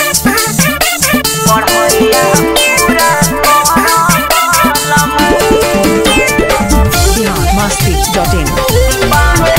biharmasti.in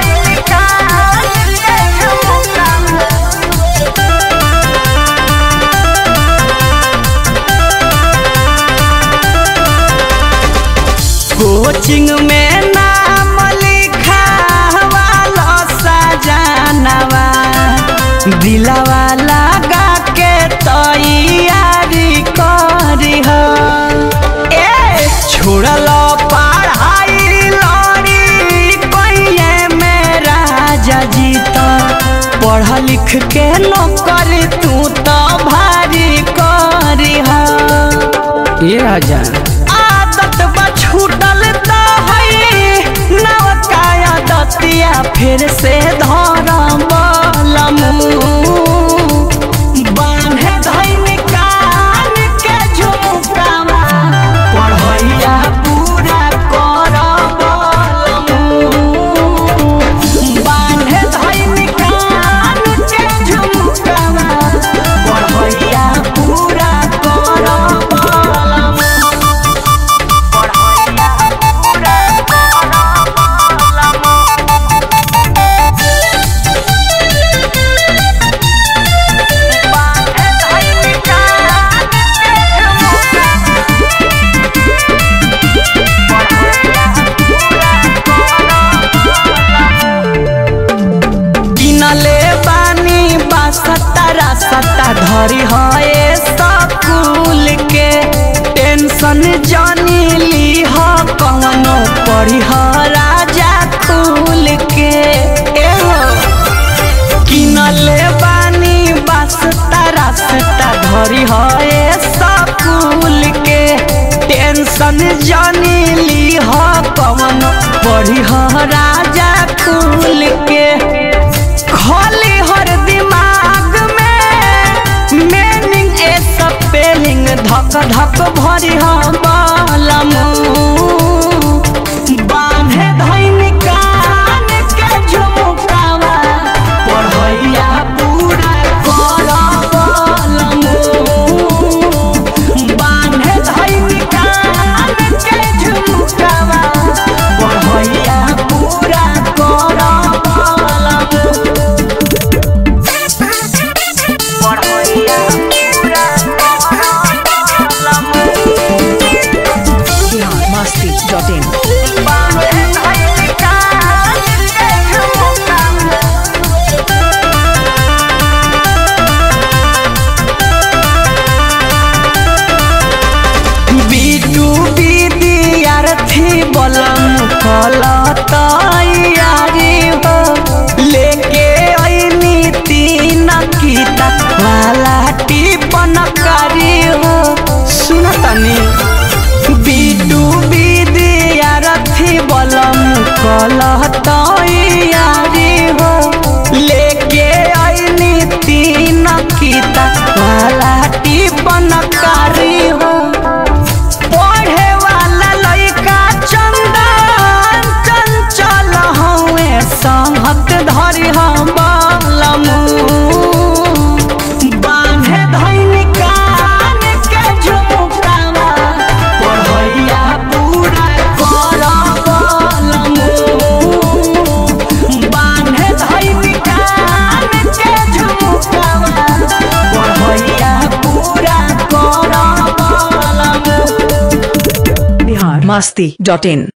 coaching में नाम लिखावाला सजानवा दिलवा लगा के तैयारी करी हो ए छोड़ल पढ़ाई लड़ी कहिए मेरा जीत पढ़ लिख के नौकरी तू तो भारी करी हो ये हजार आदत बा छूटल त है नवकाया दतिया फिर से धरम बांधे धैन कान के झुमकावा पढ़ैया पूरा करब बांधे धैन कान के झुमकावा पढ़ैया पूरा करब किनले बानी बासता सत्ता धरी है स्कूल के टेंशन जानी ली ह कवनो पढ़ी ह राजा खूल के एहो किनले बानी बासता रास्ता धरी है स्कूल के टेंशन जानी ली ह कवन पढ़ी ह राजा खूल के खाली हर दिमाग में मीनिंग ए स्पेलिंग धक धक भरी हम बांधे धैन कान के झुमकावा पढ़ैया पूरा करब बांधे धैन कान के झुमकावा पढ़ैया पूरा करब biharmasti.in बीटू विद्यार्थी बलम कल तैयारी हो लेके ऐनी तीन किता वाला टिपन करी हो सुन तनी बीटू विद्यार्थी बलम कल तैयारी हो लेके ऐनी तीन किता वाला टिपन करी हो पढ़े वाला लइका चंदन चंचल हवे संहत धरि हम बलमु बांधे धैन कान के झुमकावा पढ़ैया पूरा करब बांधे धैन कान के झुमकावा पढ़ैया पूरा करब biharmasti.in